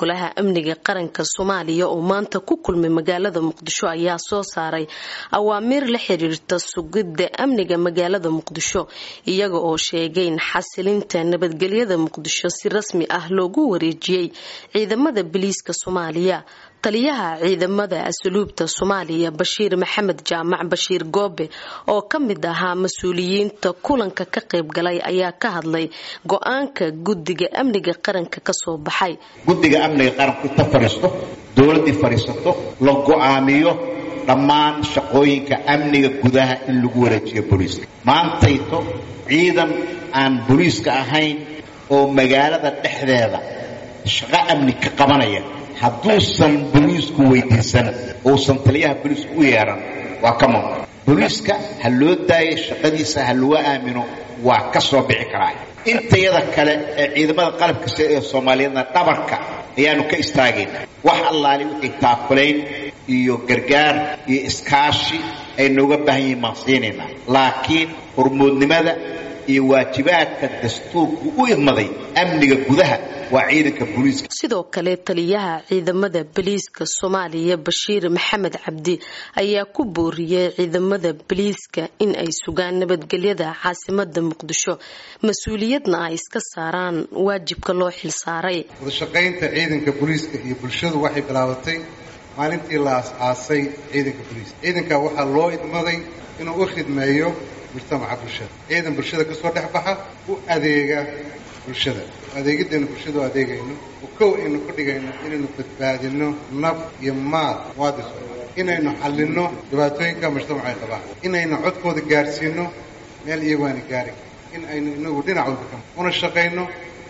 golaha amniga qaranka soomaaliya oo maanta ku kulmay magaalada muqdisho ayaa soo saaray awaamiir la xiriirta sugidda amniga magaalada muqdisho iyaga oo sheegay in xasilinta nabadgelyada muqdisho si rasmi ah loogu wareejiyey ciidamada biliiska soomaaliya taliyaha ciidamada asluubta soomaaliya bashiir maxamed jaamac bashiir goobe oo ka mid ahaa mas-uuliyiinta kulanka ka qayb galay ayaa ka hadlay go-aanka guddiga amniga qaranka kasoo baxay guddiga amniga qaranku inta fadhiisto dowladdii fadhiisato la go-aamiyo dhammaan shaqooyinka amniga gudaha in lagu wareejiyo booliiska maantayto ciidan aan booliiska ahayn oo magaalada dhexdeeda shaqo amni ka qabanaya hadduusan boliisku weydiisan uusan taliyaha boliisku u yeedhan waa ka mamnuuc boliiska ha loo daayo shaqadiisa ha lagu aamino waa ka soo bixi karaa intayada kale ee ciidamada qalabka sida ee soomaaliyeedna dhabarka ayaanu ka istaagaynaa wax allaali wixii taakulayn iyo gargaar iyo iskaashi ay nooga baahan yihiin maan siinaynaa laakiin hormoodnimada iyo waajibaadka dastuurku u idmaday amniga gudaha waa ciidanka booliiska sidoo kale taliyaha ciidamada boliiska soomaaliya bashiir maxamed cabdi ayaa ku booriyey ciidamada boliiska in ay sugaan nabadgelyada caasimada muqdisho mas-uuliyadna ay iska saaraan waajibka loo xilsaaray wadashaqaynta ciidanka booliiska iyo bulshadu waxay bilaabatay maalintii la as-aasay ciidanka booliiska ciidanka waxaa loo idmaday inuu u khidmeeyo mujtamaca bulshada ciidan bulshada kasoo dhex baxa u adeega bulshada adeegidaynu bulshada u adeegayno oo kow aynu ku dhigayno inaynu badbaadino naf iyo maal muwaadin soomaali inaynu xallinno dhibaatooyinka mujtamaca ay qabaan inaynu codkooda gaadhsiino meel iyagu aana gaari in aynu inagu dhinac walba ka una shaqayno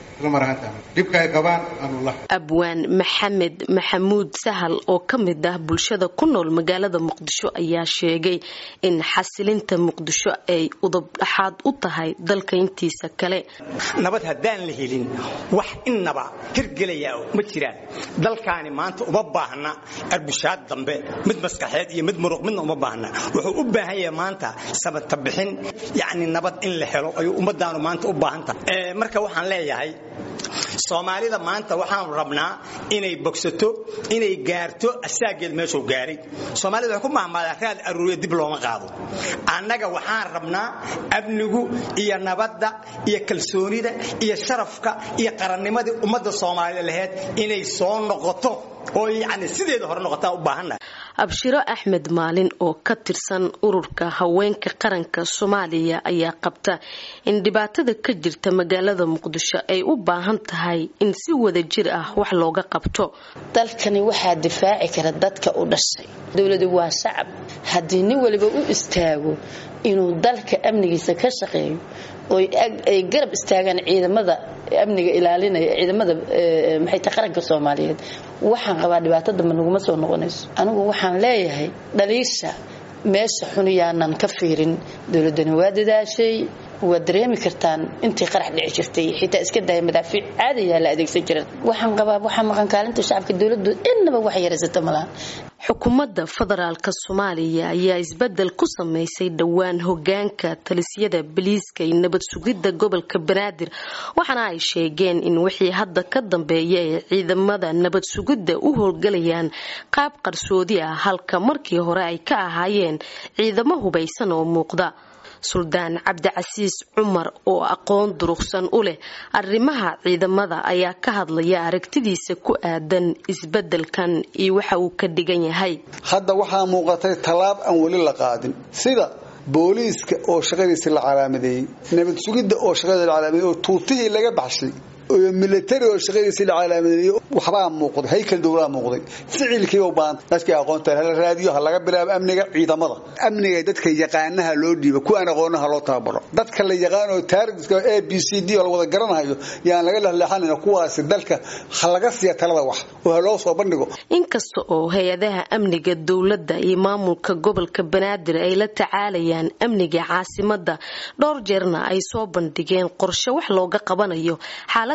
dhibka ay qabaan aanu la abwaan maxamed maxamuud sahal oo ka mid ah bulshada ku nool magaalada muqdisho ayaa sheegay in xasilinta muqdisho ay udub dhaxaad u tahay dalka intiisa kale nabad haddaan la helin wax innaba hirgelayaa ma jiraan dalkaani maanta uma baahna arbushaad dambe mid maskaxeed iyo mid muruq midna uma baahna wuxuu u baahan yahay maanta sabata bixin yacni nabad in la helo ayuu ummadaanu maanta u baahan tahay marka waxaan leeyahay soomaalida maanta waxaanu rabnaa inay bogsato inay gaarto asaageed meeshuu gaaray soomaalida waxay ku mahmaadaa raad aruuriya dib looma qaado annaga waxaan rabnaa amnigu iyo nabadda iyo kalsoonida iyo sharafka iyo qarannimadii ummadda soomaalida laheyd inay soo noqoto oo yacni sideeda hore noqotaa u baahannahay abshiro axmed maalin oo ka tirsan ururka haweenka qaranka soomaaliya ayaa qabta in dhibaatada ka jirta magaalada muqdisho ay u baahan tahay in si wada jir ah wax looga qabto dalkani waxaa difaaci kara dadka u dhashay dowladu waa shacab haddii nin waliba u istaago inuu dalka amnigiisa ka shaqeeyo ay garab istaagaan ciidamada amniga ilaalinaya ciidamada maxay tahay qaranka soomaaliyeed waxaan qabaa dhibaato dambe naguma soo noqonayso anigu waxaan leeyahay dhaliisha meesha xun yaanan ka fiirin dowladani waa dadaashay waad dareemi kartaan intii qarax dhici jirtay xitaa iska daya madaafiic caadayaa la adeegsan jiran waxaan qabaa waxaa maqan kaalinta shacabka dowladdu innaba wax yaraysata malaha xukuumadda federaalk soomaaliya ayaa isbedel ku sameysay dhowaan hogaanka talisyada biliiska iyo nabad sugidda gobolka banaadir waxaana ay sheegeen in wixii hadda ka dambeeya ay ciidamada nabad sugidda u howlgalayaan qaab qarsoodi ah halka markii hore ay ka ahaayeen ciidamo hubaysan oo muuqda suldaan cabdicasiis cumar oo aqoon durugsan u leh arrimaha ciidamada ayaa ka hadlaya aragtidiisa ku aadan isbedelkan iyo waxa uu ka dhigan yahay hadda waxaa muuqatay tallaab aan weli la qaadin sida booliiska oo shaqadiisi la calaamadeeyey nabad sugidda oo shaqadiisi la calaamadeeyey oo tuutihii laga baxshay oo military oo shaqadiisi la calaamadeeyey waxbaa muuqday haykal dowlaa muuqday ficilkii u baahan dadkii aqoonta hala raadiyo ha laga bilaabo amniga ciidamada amniga dadka yaqaanaha loo dhiibo kuwaan aqoonaha loo tababaro dadka la yaqaano taariska a b c d oo la wada garanayo yaan laga lexleexanayn kuwaasi dalka ha laga siiya talada wax oo ha loo soo bandhigo inkasta oo hay-adaha amniga dowladda iyo maamulka gobolka banaadir ay la tacaalayaan amniga caasimada dhowr jeerna ay soo bandhigeen qorshe wax looga qabanayo xaalada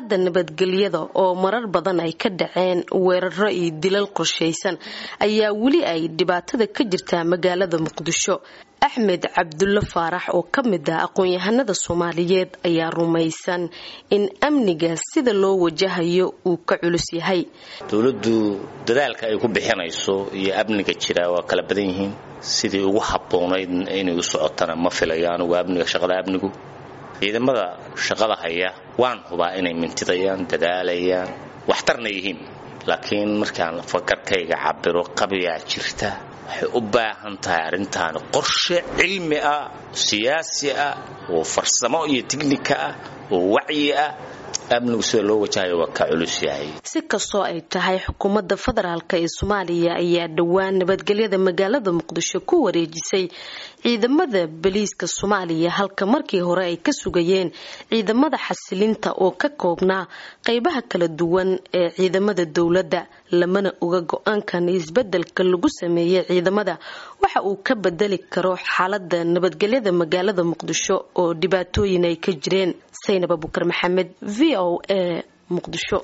xaalada nabadgelyada oo marar badan ay ka dhaceen weeraro iyo dilal qorshaysan ayaa weli ay dhibaatada ka jirtaa magaalada muqdisho axmed cabdulle faarax oo ka mid ah aqoon-yahanada soomaaliyeed ayaa rumaysan in amniga sida loo wajahayo uu ka culus yahay dowladdu dadaalka ay ku bixinayso iyo amniga jira waa kala badan yihiin sidii ugu habboonayd inay u socotana ma filayo anugu amniga shaqada amnigu ciidamada shaqada haya waan hubaa inay mintidayaan dadaalayaan waxtarna yihiin laakiin markaan fakarkayga cabiro qabiyaa jirta waxay u baahan tahay arrintaani qorshe cilmi ah siyaasi ah oo farsamo iyo tiknika ah oo wacyi ah amnigu sida loo wajahayo waa ka culus yahay si kastoo ay tahay xukuumadda federaalk ee soomaaliya ayaa dhowaan nabadgelyada magaalada muqdisho ku wareejisay ciidamada boliiska soomaaliya halka markii hore ay ka sugayeen ciidamada xasilinta oo ka koobnaa qeybaha kala duwan ee ciidamada dowladda lamana oga go-aankan isbedelka lagu sameeyey ciidamada waxa uu ka bedeli karo xaalada nabadgelyada magaalada muqdisho oo dhibaatooyin ay ka jireen saynab abukar maxamed v o a muqdisho